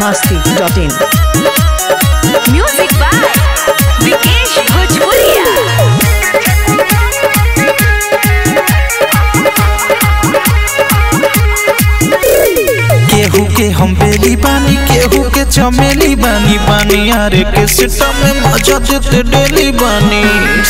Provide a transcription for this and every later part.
masti.in. Music by Vikesh Bhojpuria. केहू के हम बेली बानी केहू के चमेली बानी बानी यारे के सिस्टम में मजा देते डेली बानी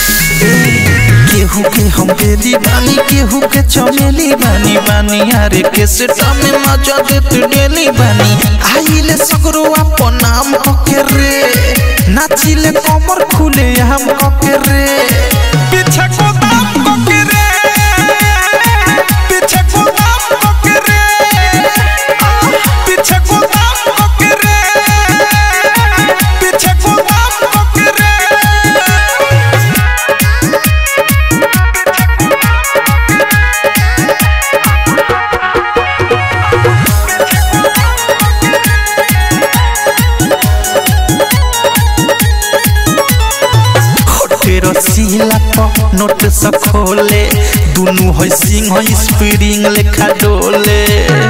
केहू के हम बेली बानी केहू के चमेली बानी बानी यारे के सिस्टम में मजा देते डेली बानी आइले सगरो अपन नाम ओके रे नाचिले कमर खुले हम ओके रे पीछे को दाम ओके रे पीछे को दाम ओके रे पीछे को दाम ओके रे पीछे को दाम ओके रे तेरो सीला प नोट स खोले दुनु है सिंह है स्प्रिंग लेखा डोले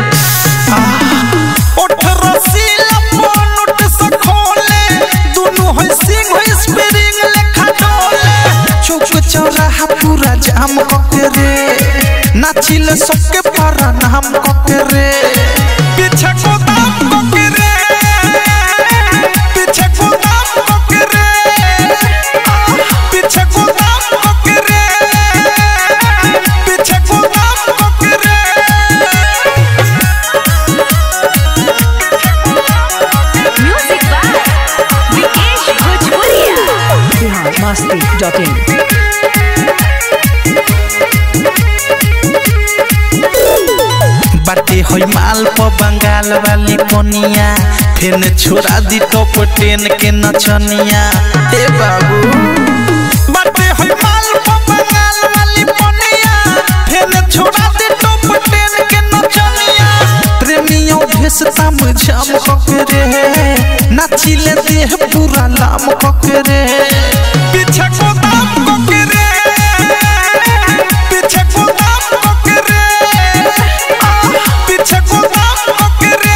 अठारह सीला प नोट स खोले दुनु है सिंह है स्प्रिंग लेखा डोले चौक चौराहा पूरा जाम कके रे नाचिले सबके पारा नाम कके रे पीछे को दाम कके रे पीछे को दाम कके रे पीछे को दाम कके रे पीछे को दाम कके रे Music by Vikesh Bhojpuria. Bihar masti.in. बाटे होई माल प बंगाल वाली पनिया फेन छोड़ा दी टॉप टेन के नचनिया ए बाबू बाटे होई माल प बंगाल वाली पनिया फेन छोड़ा दी टॉप टेन के नचनिया प्रेमियों भेस ताम झाम कके रे नाचिले देह पूरा लाम कके रे पीछे को दाम कके रे पीछे को दाम कके रे पीछे को दाम कके रे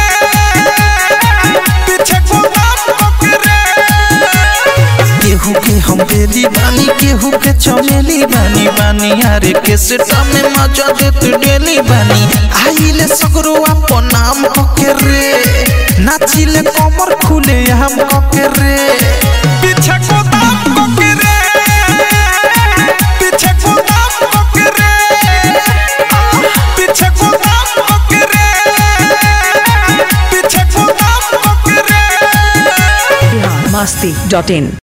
पीछे को दाम कके रे केहू के हम बेली बानी केहू के चमेली बानी बानी यारे के सेटा में मजा देते डेली बानी आइले सगरो अपन नाम कके रे नाचिले कमर खुले हम कके रे पीछे को दाम कके रे पीछे को दाम कके रे पीछे को दाम कके रे पीछे को दाम कके रे Bihar masti.in.